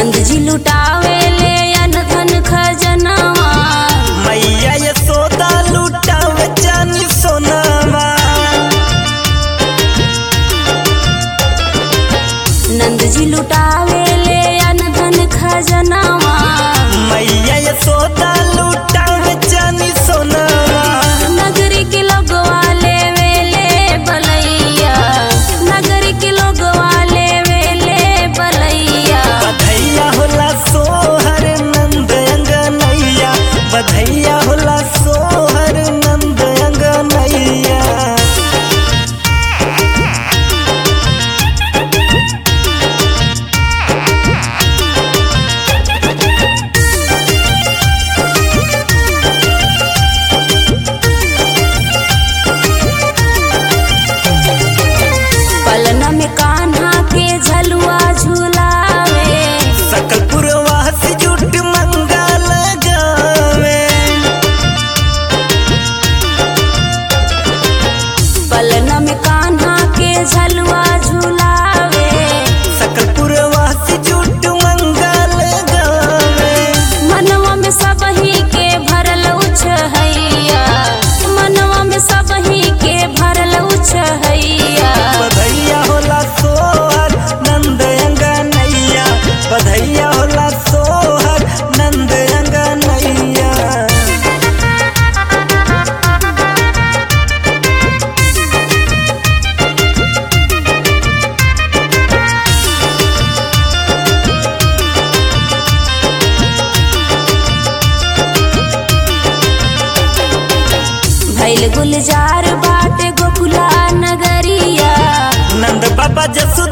नंद जी लुटावे ले अन धन खजनवा मैया यशोदा लुटावे चानी सोनावा नंद जी लुटावे ले अन धन खजनवा मैया यशोदा लुटावे चानी सोनावा नगरी के लोगवा लेवे ले बलैया नगरी के लोगवा लेवे ले बलैया बधैया होला सोहर नंद अंगनैया बधैया होला सोहर नंद अंगनैया पलना में कान्हा के झलुआ झुलावे सकल पुरवासी जुट मंगल गावे पलना में कान्हा के झलुआ झुलावे सकल पुरवासी जुट मंगल गावे मनवा में सबही के भरल उछहैया मनवा में सबही के भरल उछहैया बधैया होला सोहर नंद अंगनैया बधैया होला सोहर नंद अंगनैया भैल गुलजार बाटे गोकुला नगरिया नंद बाबा जसु